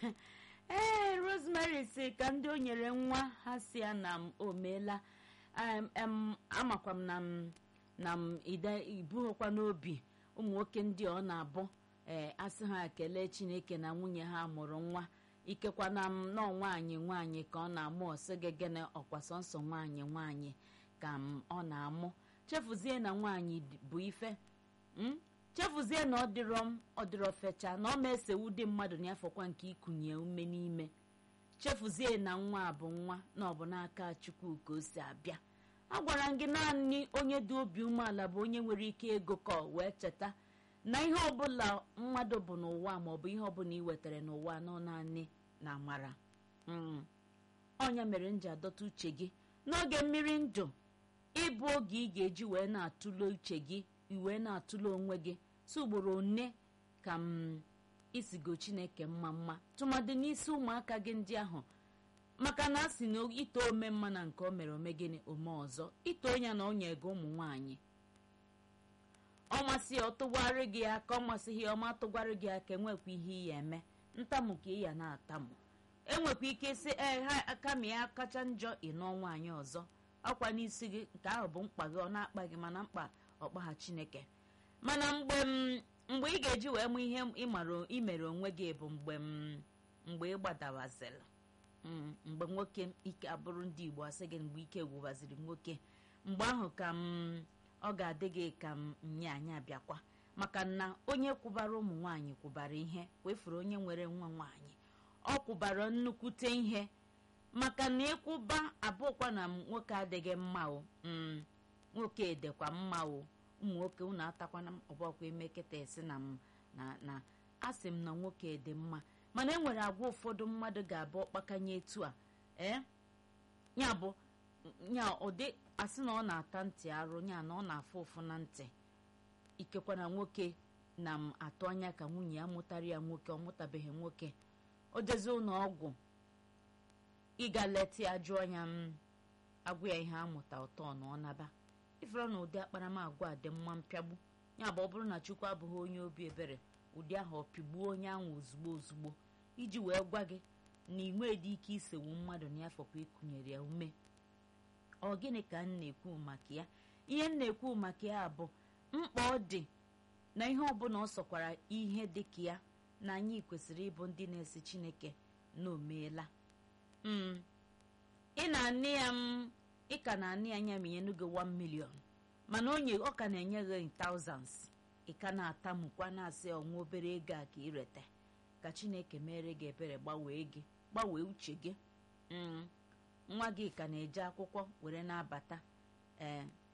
ee rosemary si ka ndị o nyere nwa ha si ya na m o meela Em, em, amakwa m na m na m ide ibughịkwa n'obi ụmụ nwoke ndị ọ na-abụ ee asị ha kelee chineke na nwunye ha mụrụ nwa ikekwa na m nọọ nwaanyị nwaanyị ka ọ na-amụ ọsị gị gịnị ọkwa sọnsọ nwaanyị nwaanyị ka m ọ na-amụ chefuzie na nwaanyị d- bụ ife mm? chefuzie na ọ dịrọ m ọ dịrọ fecha na ọ ma esewu dị mmadụ n'afọkwa nke ikunye ume n'ime chefuzie na nwa a bụ nwa na ọ bụ n'aka chukwu ka o si abịa a gwara m gị naanị onye dị obi umeala bụ onye nwere ike ego ka ọ wee cheta na ihe ọbụla mmadụ bụ n'ụwa maọbụ ihe ọbụla ị wetara n'ụwa nọ naanị na amara Mm. ọnya mere m ji adọta uche gị n'oge mmiri ndụ ịbụ oge ị ga-eji wee na-atụle uche gị iwee na-atụle onwe gị si ugboro one ka m isigo chineke mma mma tụmadị n'isi ụmụaka gị ndị ahụ maka na a sị na ito ome mma na nke o mere ome gịnị ome ọzọ ito ya na onye ego ụmụ nwaanyị ọ masị ya ọ tụgwarị gị aka ọ masịghị ya ọma tụgwarị gị aka enwekwa ihe ị ya eme ntamụ ka ị ya na-atamụ enwekwa ike sị ee ha kama ya kacha njọ ịnọ nwaanyị ọzọ ọkwa n'isi gị nke ahụ bụ mkpa gị ọ na-akpa gị mana mkpa ọkpa ha chineke mana mgbe m mgbe ị ga-eji wee mụ ihe ịmara imere onwe gị bụ mgbe m mgbe ị gbadawazịrị Mm, mgbe nwoke ike abụrụ ndị igbo asị gị mgbe ike gwụbaziri nwoke mgbe ahụ ka m ọ ga-adị gị ka m nye anyị abịakwa maka na onye kwụbara ụmụ nwaanyị kwụbara ihe wefuru onye nwere nwa nwaanyị ọ kwụbara nnukwute ihe maka na ịkwụba abụkwa na nwoke adịghị mma o mm, nwoke dịkwa mma o ụmụ nwoke unu atakwana m ọbọkwa emekịta esi na m na na asị m na nwoke dị mma mana e nwere agwa ụfọdụ mmadụ ga-abụ ọkpakanye etu a ee ya bụ ya ụdị asị na ọ na-ata ntị arụ ya na ọ na-afụ ụfụ na ntị ikekwa na nwoke na m atụ anya ka nwunye ya mụtara ya nwoke ọ mụtabeghị nwoke o jezi ụlọ ọgwụ ịga leta ya jụọ ya m agwa ya ihe amụta ụtọ na ọ naba ifere na ụdị akparamagwa a dị mma mpịagbu ya bụ ọ bụrụ na chukwu abụghị onye obi ebere ụdị ahụ ọ pịgbuo onye ahụ ozugbo ozugbo iji wee gwa gị na inwe dị ike isewu mmadụ n'afọkwa ịkụnyere ya ume ọ gịnị ka m na-ekwu maka ya ihe m na-ekwu maka ya bụ mkpa ọ dị na ihe ọbụla ọ sọkwara ihe dị ka ya na anyị kwesịrị ịbụ ndị na-esi chineke na omeela mm. ị na-anị ya m ị ka na-anị ya anya ma nye n'oge 1 million mana onye ọ ka na-enye gị thousands ị ka na-atamukwa na-asị ọnwa obere ego a ka irete ka chineke mere gị ebere gbanwee gị gbanwee uche gị Mm. nwa gị ka na-eje akwụkwọ were na-abata ee